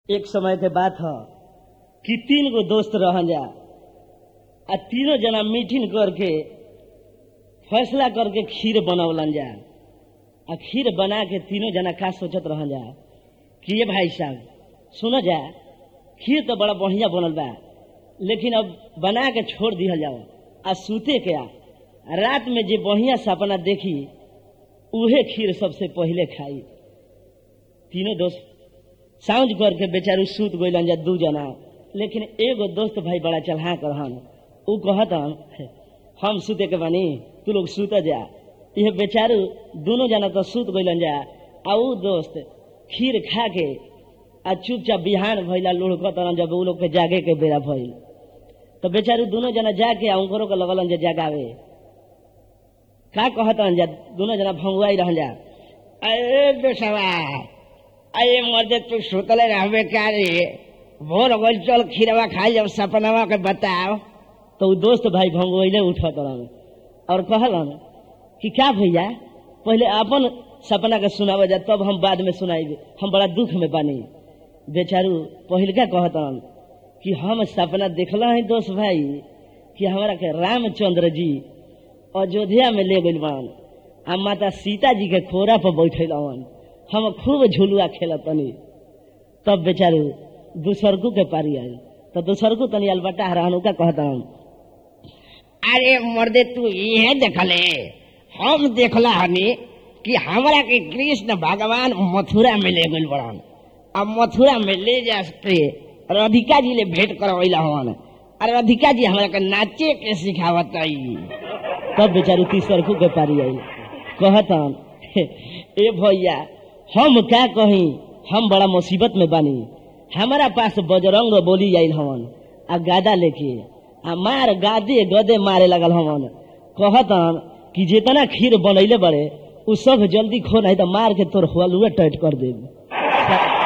एक समय के बात ह कि तीन गो दोस्त रहन जा आ तीनों जना मीटिंग करके फैसला करके खीर बनौलन जा आ खीर बना के तीनों जना का सोचत रहन जा कि ये भाई साहब सुनो जा खीर तो बड़ा बढ़िया बनल बा लेकिन अब बना के छोड़ दिया जाओ आ सूते के आ रात में जे बढ़िया सपना देखी उहे खीर सबसे पहले खाई तीनों दोस्त साउंज करके बेचारू सूत गइलन जा दू जना लेकिन एगो दोस्त भाई बड़ा चलहा रहन उ कहतन हम सूते के बानी तू लोग सूत जा यह बेचारू दोनों जना तो सूत गइलन जा आ उ दोस्त खीर खा के आ चुपचाप बिहान भइला लुढ़कत रहन जब उ लोग के जागे के बेरा भइल तो बेचारू दोनों जना जाके आ उनको के लगलन जा जगावे का कहतन जा दोनों जना भंगुआई रहन जा अरे बेसवा अरे मर्दे तू सुतले रहबे क्या रे भोर हो गइल चल खीरवा खाई जब सपनवा के बताओ तो उ दोस्त भाई भंगोइले उठत रहन और कहलन कि क्या भैया पहले अपन सपना के सुनावे जा तब हम बाद में सुनाइबे हम बड़ा दुख में बानी बेचारू पहिलका कहतन कि हम सपना देखला है दोस्त भाई कि हमारा के रामचंद्र जी अयोध्या में ले गइल बान आ माता सीता जी के खोरा पर बैठल हवन हम खूब झुलुआ खेलत तनी तब बेचारू दूसरकू के पारी आयल तो दूसरकू तनी अलबटा रहनु का कहता अरे मर्दे तू ये देखले हम देखला हनी कि हमरा के कृष्ण भगवान मथुरा में ले गइल बड़न अब मथुरा में ले जा के राधिका जी ले भेंट करवैला हवन और राधिका जी हमरा के नाचे के सिखावत तब बेचारू तीसरकू के पारी आयल कहतन ए भैया हम क्या कही हम बड़ा मुसीबत में बानी हमारा पास बजरंग बोली आयल हवन आ गादा लेके आ मार गादे गदे मारे लगल हवन कहतन कि जितना खीर बनैले बड़े उ सब जल्दी खो नहीं तो मार के तोर हलुए टाइट कर देब